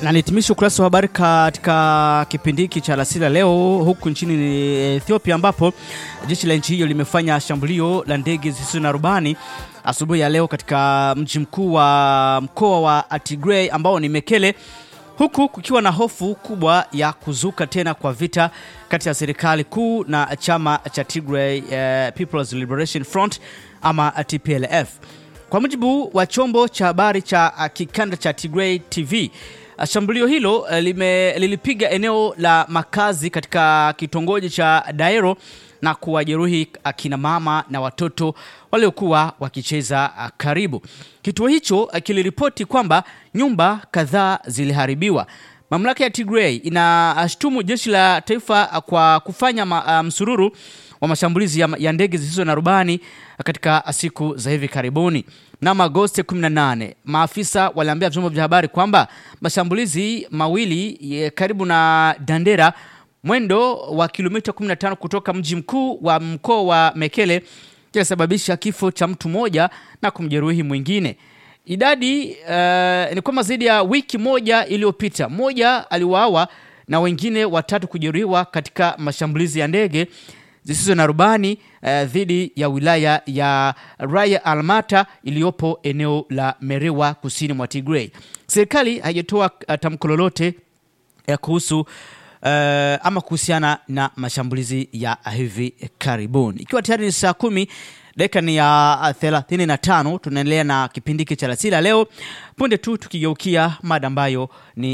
Na nihitimisha ukurasa wa habari katika kipindi hiki cha alasiri leo huku nchini Ethiopia, ambapo jeshi la nchi hiyo limefanya shambulio la ndege zisizo na rubani asubuhi ya leo katika mji mkuu wa mkoa wa Tigray ambao ni Mekele, huku kukiwa na hofu kubwa ya kuzuka tena kwa vita kati ya serikali kuu na chama cha Tigray uh, People's Liberation Front ama TPLF. Kwa mujibu wa chombo cha habari cha uh, kikanda cha Tigray TV, uh, shambulio hilo uh, lime, lilipiga eneo la makazi katika kitongoji cha Daero na kuwajeruhi akina mama na watoto waliokuwa wakicheza uh, karibu. Kituo hicho uh, kiliripoti kwamba nyumba kadhaa ziliharibiwa. Mamlaka ya Tigray inashtumu jeshi la taifa uh, kwa kufanya ma, uh, msururu wa mashambulizi ya, ya ndege zisizo na rubani katika siku za hivi karibuni. Mnamo Agosti 18 maafisa waliambia vyombo vya habari kwamba mashambulizi mawili ye, karibu na Dandera mwendo wa kilomita 15 kutoka mji mkuu wa mkoa wa Mekele kilisababisha kifo cha mtu mmoja na kumjeruhi mwingine. Idadi uh, ni kwamba zaidi ya wiki moja iliyopita mmoja aliuawa na wengine watatu kujeruhiwa katika mashambulizi ya ndege zisizo na rubani uh, dhidi ya wilaya ya Raya Almata iliyopo eneo la Merewa kusini mwa Tigray. Serikali haijatoa uh, tamko lolote uh, kuhusu uh, ama kuhusiana na mashambulizi ya hivi karibuni. Ikiwa tayari ni saa kumi dakika ni ya 35, tunaendelea na kipindi hiki cha Alasiri leo. Punde tu tukigeukia mada ambayo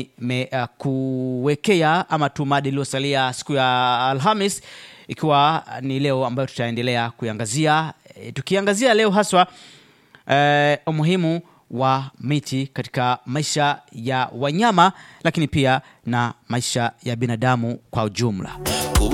nimekuwekea uh, ama tu mada iliyosalia siku ya Alhamis ikiwa ni leo ambayo tutaendelea kuiangazia e, tukiangazia leo haswa e, umuhimu wa miti katika maisha ya wanyama lakini pia na maisha ya binadamu kwa ujumla.